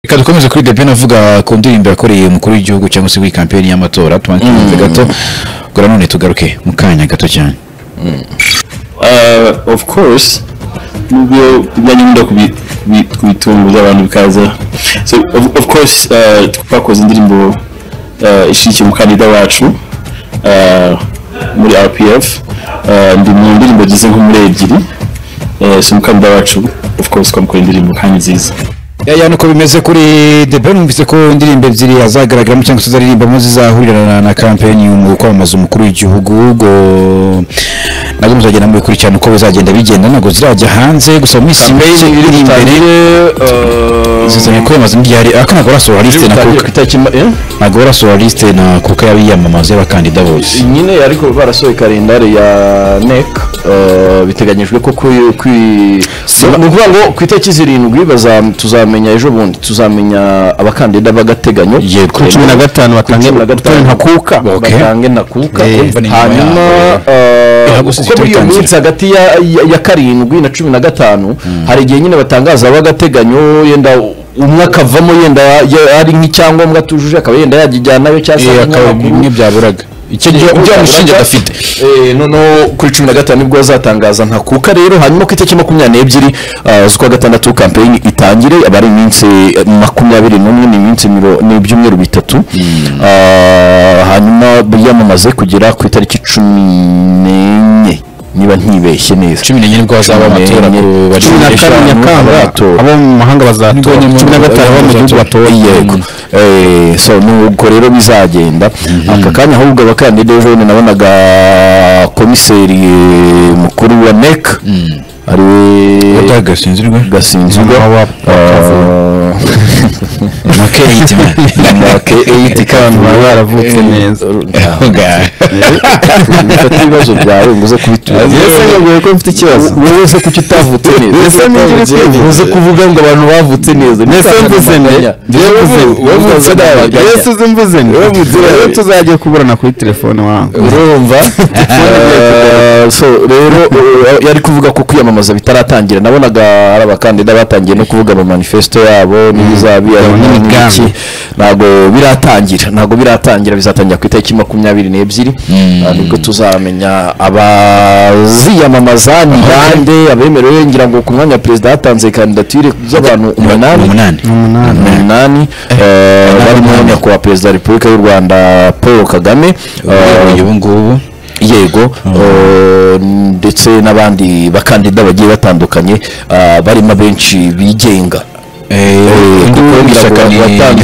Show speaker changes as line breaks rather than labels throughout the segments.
reka dukomeze kuri debine avuga ku ndirimbo yakoreye umukuru w'igihugu cyangwa se w'iyi kampeni y'amatora tubanze gato ubwo nanone tugaruke mu kanya gato cyane
uh, of course nubwo ibyanyu nda kubitunguza abantu bikaza so of, of course uh, twakoze indirimbo uh, ishyigikiye umukandida wacu uh, muri rpf uh, ndi mu ndirimbo ageze nko muri ebyiri uh, si umukandida wacu of course twamukora indirimbo kandi nziza
yaya nuko bimeze kuri debine numvise ko indirimbo ebyiri azagaragaramo cyangwa se azaririmbamo zizahurira na kampeni mu kwamamaza umukuru w'igihugu ubwo nabwo muzagenda mubikurikirana uko bizagenda bigenda ntabwo zirajya hanze gusa mu minsi mike iri imbere zizanye kwiyamamaza n'ibyari ariko ntabwo barasohora lisite na kuka ntabwo barasohora lisite na kuka y'abiyamamaza y'abakandida bose
nyine ariko barasohoye kalendari ya NEC eh, biteganyijwe ko kuri ni ukuvuga ngo ku itariki zirindwi baza- tuzamenya ejo bundi tuzamenya abakandida b'agateganyo
Yego. Kuri cumi na
gatanu batange ntakuka
Okay.
batange ntakuka
Eh, umva ni nyuma
hanyuma
yaho,
eh,
Eh, August
kuko muri iyo
tubitangira.
minsi hagati ya- ya- ya karindwi na cumi na gatanu hari igihe nyine batangaza ab'agateganyo yenda umwe akavamo yenda ya- ari nk'icyangombwa atujuje akaba yenda yagijyanayo cyangwa se nk'amakuru.
bimwe byaburaga icyo gihe bya mushinge adafite
Eh, noneho kuri cumi na gatanu nibwo bazatangaza ntakuka rero hanyuma ku itariki makumyabiri n'ebyiri ah, z'ukwa gatandatu kampeyini itangire aba ari iminsi eh, makumyabiri n'umwe ni iminsi miro- ni ibyumweru bitatu Ah, hanyuma biyamamaze kugera ku itariki cumi n'enye niba ntibeshye neza
cumi n'enye nibwo hazaba amatora ku bari
cumi na kane nyakanga abo mu mahanga bazatora cumi na gatanu abo mu gihugu batora yego Eh, so nuko rero bizagenda aka kanya ahubwo abakandida ejo bundi nabonaga komiseri mukuru wa NEC ariwe
batagasinzirwe
gasinzirwa
na keyiti
make eyiti kandi baba baravutse neza fata ibibazo byawe ngo uze kubitura
yasangaguye ko mfite ikibazo
wowe uze kuki utavutse neza
Mbese nigire kwivuza.
uze kuvuga ngo abantu bavutse neza
mbese mvuze ne
Yewe ubu- wowe mvuze nawe.
mbese uzi mvuze ne rero tuzajya kuburana kuri telefone wangu
urumva Eh, so rero eh, yari kuvuga ko kwiyamamaza bitaratangira nabonaga ari abakandida batangiye no kuvuga mu manifesto yabo n'ibizabi ari
Yabona
n'ibiki.
imigambi.
ntabwo biratangira ntabwo biratangira bizatangira ku itariki makumyabiri n'ebyiri Ah, nibwo tuzamenya abaziyamamaza ni bande abemerewe ngira ngo ku mwanya wa perezida hatanze kandidatire z'abantu umunani
umunani
umunani eh, barimo nyakubahwa perezida wa repubulika y'u rwanda paul kagame eh,
ubu ngubu
yego eh, ndetse n'abandi bakandida bagiye batandukanye ah, barimo abenshi bigenga
ubu ishyaka ni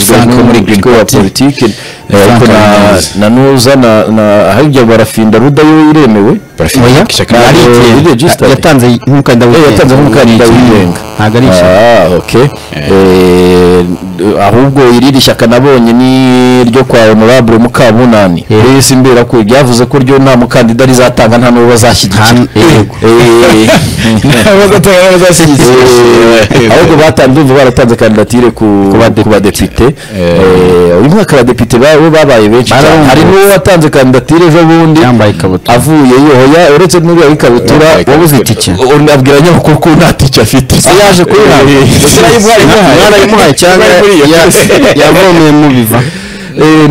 frank wo muri green
wa
party
politiki
Frank
ariko na-
Habineza.
na nuza na- na hirya barafinda ruda yo iremewe
Barafinda
Oya,
ishyaka
ntabwo
arigenga.
riregisitara.
yatanze nk'umukandida
Eh,
wigenga
yatanze nk'umukandida wigenga
ntabwo ari ishyaka
Ah, okay. Eh, ahubwo irindi shyaka nabonye ni iryo kwa honorable mukabunani risi mbera ko ryavuze ko ryo nta mukandida rizatanga nta n'uwo bazashyigikira
Nta- yego.
Eh, eh, ahubwo batanze umva baratanze kandidatire ku ku badepite Eh, uyu mwaka abadepite ba- bo babaye benshi cyane.
Barabumva.
hari n'uwo watanze kandidatire ejo bundi
yambaye ikabutura
avuye yohoya uretse n'uriya w'ikabutura
Yambaye ikabutura.
wabuze itike abwira nyamukuru ko nta tike afite se yaje kuyihabwa
mwarayimuhaye cyangwa ya- yavomeye mu biva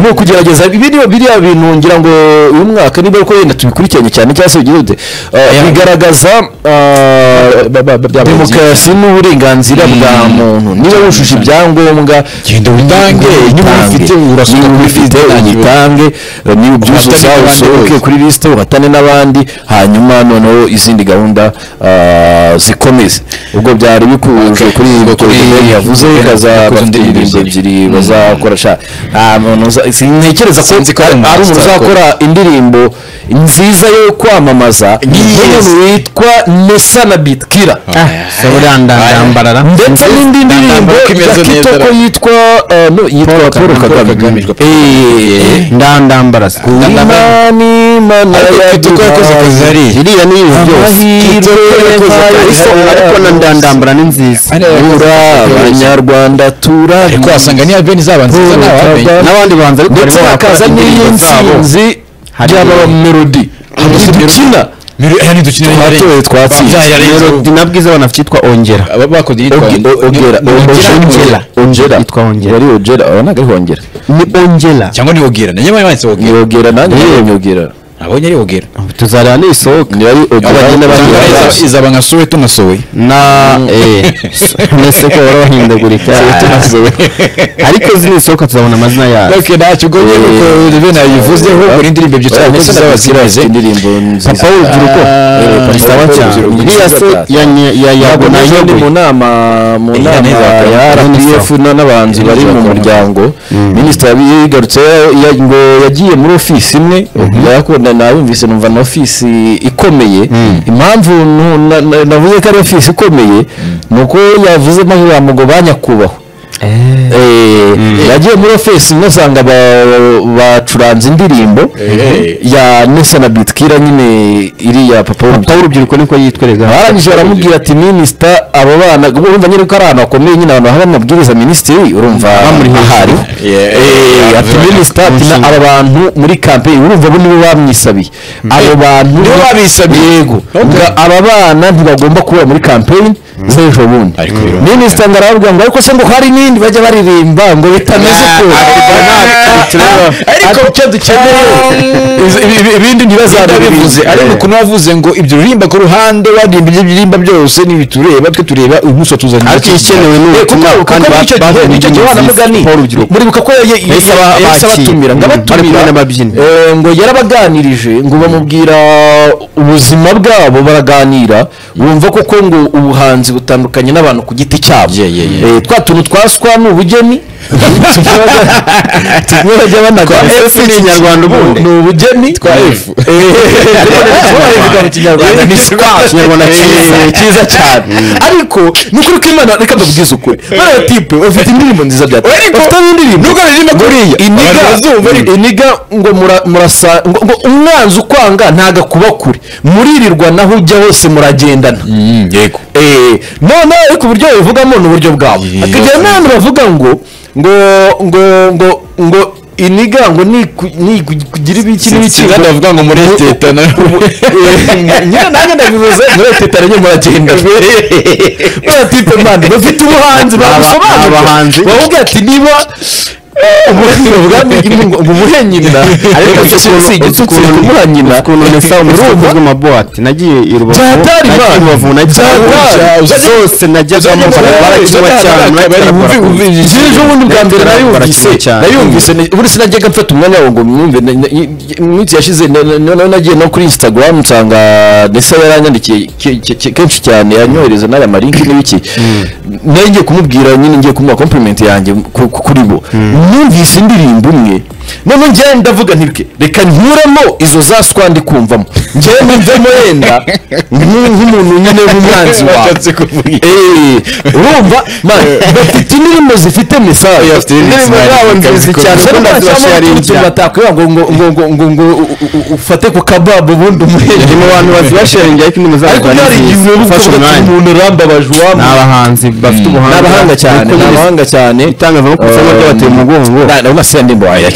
ni ukugerageza ibi ni biriya bintu ngira ngo uyu mwaka niba uko yenda tubikurikiranye cyane cyangwa se bigira ute Eh, bigaragaza eh, demokarasi n'uburenganzira bwa muntu niba wujuje ibyangombwa
Genda witange, niba ubifite, urasuka
niba
kuri
ubifite
liste, nta kibazo.
uyitange eh, niba ubyuzuza
Uhatane n'abandi
usohoke
bose.
kuri lisite uhatane n'abandi hanyuma noneho izindi gahunda eh, zikomeze ubwo byari bikuje
Okay.
kuri
Ubwo
kuri
kuri-
yavuze
kuri-
bazaba
kuri
bafite
indirimbo
indirimbo
ebyiri.
ebyiri bazakora sha nta muntu uza- sintekereza ko
Sinzi ko hari
ari
umuntu
ari umuntu
uzakora.
uzakora indirimbo nziza yo kwamamaza nk'umuntu witwa Nessa na Bitkira
saburiya ndandambarara
ndetse n'indi ndirimbo
Ndambarako
ya
imeze neza.
kitoko yitwa eh, no, yitwa Paul Kagame Eh,
ndandambara se.
imani mana
kitoko yakoze akazi hariya.
iriya ni ibintu byose
Kitoko yakoze akazi hariya. ariko na ndandambara ni nziza
ura abanyarwanda tura
ariko wasanga niya beni zaba nziza n'abamenye
n'abandi banza ariko
ndetse
barimo barakora
hakaza
indirimbo zabo.
n'iy'intsinzi
Hari-
ry'aba melody
Melody.
dukina
miliyoni dukina
twatoye twatsinze
nabwiza abantu cyitwa ongera
aba bakoze iyitwa
ogera
Ongera.
ongera
Yitwa Ongera.
wari ongera urabona ko ari ongera
ni ongera
cyangwa ni ogera nanjye bari banditse ogera
nyogera nanjye nyogera
abonye ari ogera
tuzareba nisohoka
niba ari ogera nyine
Cyangwa
bari
iza- izaba nka sowe tunasowe
na eh nese ko wari wahindagurika ariko zinisohoka tuzabona amazina yazo
ok ntacyo ubwo nyine kuko rero nayivuzeho kuri indirimbo ebyiri cyane ndetse n'abaziraze
indirimbo
papa w'urubyiruko
Eh,
ni sawa
Papa
cyane
w'urubyiruko.
iriya se ya ya- ya
ntabwo
yabona
naje ndi mu
yeguye
nama mu
Eh,
nama
neza,
ya RPF na- n'abanzi bari mu muryango minisita yabigarutse ngo yagiye muri ofisi imwe yarakunda nabumvise numva na ofisi ikomeye impamvu nu- na- na- navuze ko ari ofisi ikomeye ni uko yavuze maze bamugo ba nyakubahwa Eh, yagiye muri ofisi imwe asanga ba- bacuranze indirimbo ya nesa na bitkira nyine iriya papa
papa
w'urubyiruko
w'urubyiruko niko yitwereka
barangije baramubwira ati minisita abo bana urumva nyine ko ari ahantu hakomeye nyine abantu baha amabwiriza minisitiri urumva
Bamuri
ahari
Yeah,
Eh, ati
yeah,
minisita ati na- aba bantu muri kampeyini urumva bo nibo bamwisabiye abo bantu
nibo babisabye.
yego Ubwo aba bana ntibagomba kubura muri kampeyini z'ejo bundi
Ariko rero,
minisita ngo arababwira ngo ariko se ngo hari n'indi bajya baririmba ngo bitameze
Ah,
ukuntu
ariko
icyo dukeneye izi- ibi- ibi- ibindi
bivuze
ntibazabibivuze
ariko ukuntu wavuze ngo ibyo uririmba ku ruhande waririmba ibyo biririmba byose ntibitureba twe tureba uyu munsi watuzaniye
ariko igikenewe ni ubutumwa kandi bazanye
icyo gihe wa mugani
paul urubyiruko
muribuka ko ye- ye-
Yahise aba-
yahise abatumira
abakira.
ngo
Mm, bari
abatumira
kumwe n'ababyinnyi.
eh, ngo yarabaganirije ngo bamubwira ubuzima bwabo baraganira bumva koko ngo ubuhanzi butandukanye n'abantu ku giti cyabo Eh, twa tuntu twaswa ni ubugeni tumwe bajya banagana
F ni inyarwanda ubundi.
ni ubugeni twa
F.
ikinyarwanda ni swa
Ikinyarwanda cyiza.
Eh, cyiza cyane ariko ni ukuri ko imana reka ndabwize ukuri bariya tipe bafite indirimbo nziza bya
Ariko,
bafite indirimbo
nubwo aririmba
buriya iniga
abantu bazumva ariko.
iniga ngo mura- murasa ngo ngo umwanzi ukwanga ntago akuba kure muririrwa naho ujya hose muragendana
yego
Eh, none ariko uburyo babivugamo ni uburyo bwawe akagira n'abantu bavuga ngo ngo ngo ngo ngo iniga ngo niku- nikugira ibiki n'ibiki
kandi bavuga ngo mureteta
nyine nanjye ndabivuze mureteta rero muragenda baratipe mani bafite ubuhanzi
Ni abahanzi.
babusobanutse bavuga ati niba umuhengeri bavuga ngo ngo umuhe nyina ariko
uzi
si
ukuntu- uzi
igitutsi
ukuntu-
kumuha nyina
ukuntu nesa umusanzu
urumva
bw'amabuwate nagiye i rubavu
Byatari
nagiye
bana.
i rubavu nagiye i
Byatari.
rubavu zose najyagamo barakiba cyane
zije ubundi bwa mbere nayumvise nayumvise ni- buri sinajyaga mfata umwanya wawe ngo mwumve na- na- i- i- mu minsi yashize na- na- na- nagiye no kuri instagram nsanga ndetse yaranyandikiye ke- ke- ke- kenshi cyane yanyohereza n'aya marinki n'ibiki nayo ngiye kumubwira nyine ngiye kumuha compliment yanjye ku- ku- kuri bo numvise indirimbo imwe none njyewe ndavuga ntibike reka nkuremo izo za swandi kumvamo njyewe numvemo yenda nk- nk'umuntu nyine w'umwanzi wawe Eh, urumva man bafite indirimbo zifite mesaje
bafite indirimbo
indirimbo zabo nziza
zifite message, kuko
cyane
zikunda
urumva cyangwa
zibasharingira.
uturutse batakwiba ngo ngo ngo ngo ngo ngo u- u- u- ufate ku kababu ubundi umuhere
ni mu bantu bazibasharingi ariko ni
ariko
muzabagwa
byarigize
ufashe umwanya
umuntu urambabaje
ni
uwamu
abahanzi bafite ubuhanga
n'abahanga cyane
Ariko nyine
n'abahanga cyane
itangazamakuru usanga ryabateye umugongo
ndabona siya ndimbo wayo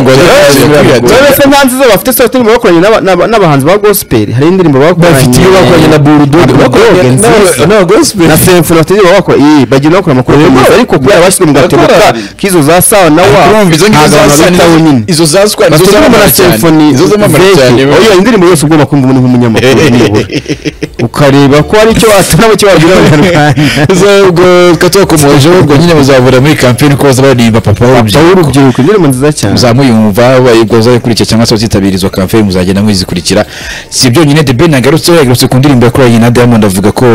wowe se nta nziza bafite se bafite indirimbo bakoranye n'aba- n'aba- n'abahanzi ba gospel hari indirimbo bakoranye
bafite iyo bakoranye na burudogi
Burudogi nziza.
gospel
na symphony bafite indirimbo bakora iyi bagira bakora amakuru meza ariko kubera bashyira mu gatebo ka-
Barakorana.
k'izo za sawa na wa
urumva izo ngizo
ntabwo
za
abantu
sani
babitaho nyine
izo za squad
bafite
izo
indirimbo na
zamamara cyane
symphony
izo zamamara
zeki.
cyane
Oh, iyo indirimbo yose ugomba kumva umuntu nk'umunyamakuru nibura. ukareba ko hari icyo watanamo icyo wagira abanyarwanda
ubwo twatubakomojeho ubwo nyine muzabura muri kampeni ko baza baririmba papa
Papa
w'urubyiruko
w'urubyiruko indirimbo nziza cyane
muzamuyumva bazayikurikira cyangwa se bazitabira izo kampeni muzagenda muzikurikira si byonyine the ben yagarutseho yagarutse ku ndirimbo yakoranye na diamond avuga ko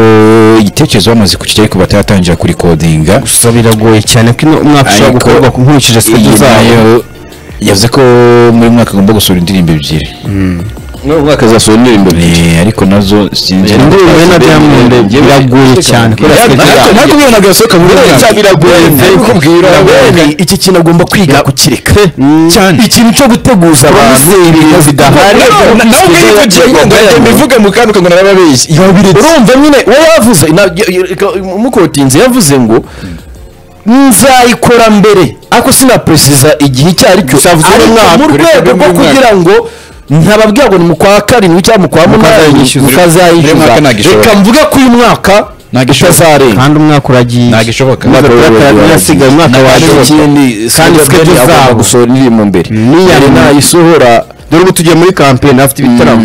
igitekerezo bamaze kukijya ariko bataratangira kurikodinga
gusa biragoye cyane ko ino umwaka ushobora
Ariko
gukorwa nkurikije stage
iyi
zayo
nayo yavuze ko muri uyu mwaka agomba gusohora indirimbo ebyiri
umwaka zasohora indirimbo
Eh, ariko nazo sinzi
indirimbo ye na diamond biragoye cyane kubera
Biragoye.
stage zayo.
Ntabwo
iyo ntabwo yasohoka muri uyu mwaka
biragoye
kubwira
bene iki kintu agomba kwiga kukireka
cyane
ikintu cyo guteguza abantu ibintu bidahari
nawe ukayivugira ngo ngo mbivuge mu kantu ngo narababeshye
urumva nyine wowe yavuze na- y- y- reka- mukotinze yavuze ngo nzayikora mbere ariko sinapuresiza igihe icyo ari cyo
Gusa yavuze
ariko
umwaka,
mu
reka
rwego
abe
rwo
muri
kugira ngo ntababwira ngo ni mu kwa karindwi cyangwa mu kwa munani
Mukazayishyuza.
Uyu
mukazayishyuza
mwaka ntagishoboka.
reka mvuge ko uyu mwaka
Ntagishoboka.
utazarenga
kandi umwaka uragiye
ntabwo ishoboka
Umwaka
Umwaka
utaratara-
w'ibihumbi bibiri.
urasigaye umwaka wa
ikindi
kandi
kandi
schedule
agomba
zabo.
gusohora indirimbo mbere
n'iya
yari
nyuma.
nayisohora
dore ubu tugiye muri kampeni afite ibitaramo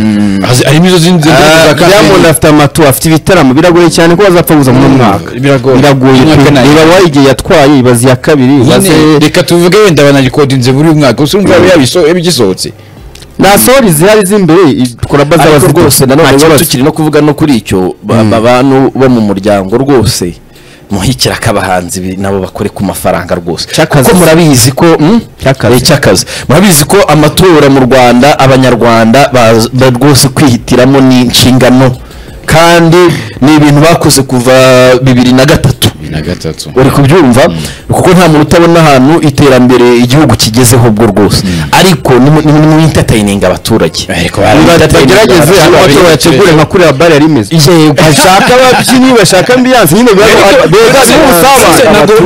harimo izo zindi
Ah,
ndirimbo za
Diamond
kampeni
afite amatu afite ibitaramo biragoye cyane ko bazapfa kuza muri uyu mwaka
biragoye
biragoye
Umwaka
pe
nayo.
niba igihe yatwaye ibaze iya kabiri ibaze
nyine reka tuvuge wenda banarikodinze buri mwaka gusa urumva yabiso- yabigisohotse
nta sohori zihari z'imbere i- koraba zaba
ariko
zifite
rwose nanone
nta
rero
kibazo
tukiri no kuvuga no kuri icyo ba- abantu bo mu muryango rwose muhikira ko abahanzi bi- nabo bakore ku mafaranga rwose
Cy'akazi.
kuko murabizi ko hmm?
Cy'akazi.
Eh, cy'akazi murabizi ko amatora mu rwanda abanyarwanda baz- ba- rwose kwihitiramo ni inshingano kandi ni ibintu bakoze kuva bibiri na gatatu
na gatatu
uri kubyumva kuko nta muntu utabona ahantu iterambere igihugu kigezeho ubwo rwose ariko nimwintatayininga abaturage
Ariko bara-
bagerageze
Baturage
aho amatora yategure nka kuriya bare yari imeze bashaka ababyinnyi bashaka ambiyanse nyine biba
Ariko-
beza
Ntabwo-
n'ubusabane